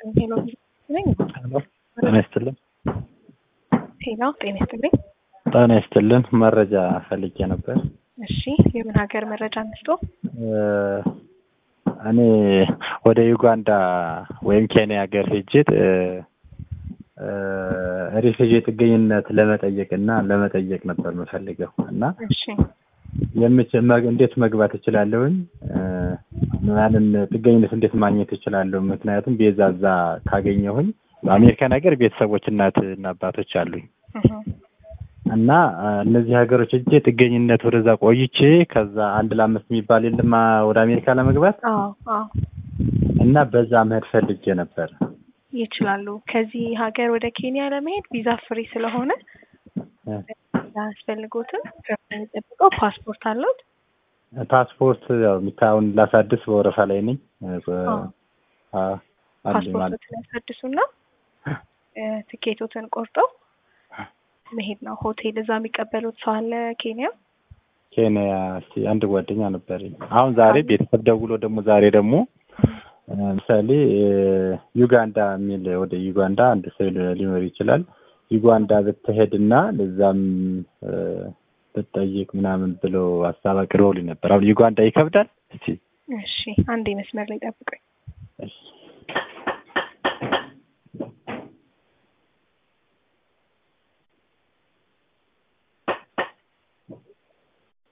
ሄሎ ነኝ። ጤና ይስጥልን። ሄሎ ጤና ይስጥልኝ። ጤና ይስጥልን። መረጃ ፈልጌ ነበር። እሺ የምን ሀገር መረጃ እንስጦ? እኔ ወደ ዩጋንዳ ወይም ኬንያ ሀገር ሄጄ ሪፊጂ ጥገኝነት ለመጠየቅ እና ለመጠየቅ ነበር የምፈልገው እና እሺ የምችል እንዴት መግባት እችላለሁኝ? ያንን ጥገኝነት እንዴት ማግኘት እችላለሁ? ምክንያቱም ቤዛ እዛ ካገኘሁኝ በአሜሪካን ሀገር ቤተሰቦች እናት እና አባቶች አሉኝ እህ፣ እና እነዚህ ሀገሮች እጄ ጥገኝነት ወደዛ ቆይቼ ከዛ አንድ ለአምስት የሚባል የለም ወደ አሜሪካ ለመግባት አዎ አዎ እና በዛ መሄድ ፈልጌ ነበር። ይችላሉ። ከዚህ ሀገር ወደ ኬንያ ለመሄድ ቪዛ ፍሪ ስለሆነ አያስፈልጎትም። የሚጠብቀው ፓስፖርት አለዎት? ፓስፖርት ያው የሚታየውን ላሳድስ በወረፋ ላይ ነኝ። አዎ አለኝ ማለት ፓስፖርቶትን ያሳድሱና ትኬቶትን ቆርጠው መሄድ ነው። ሆቴል እዛ የሚቀበሉት ሰው አለ ኬንያ? ኬንያ እስኪ አንድ ጓደኛ ነበረኝ። አሁን ዛሬ ቤተሰብ ደውሎ ደግሞ ዛሬ ደግሞ ምሳሌ ዩጋንዳ የሚል ወደ ዩጋንዳ አንድ ሰው ሊኖር ይችላል። ዩጋንዳ ብትሄድና ለዛም ብትጠይቅ ምናምን ብሎ ሀሳብ አቅርበውልኝ ነበር። አሁን ዩጋንዳ ይከብዳል? እስቲ እሺ አንዴ መስመር ላይ ጠብቁኝ።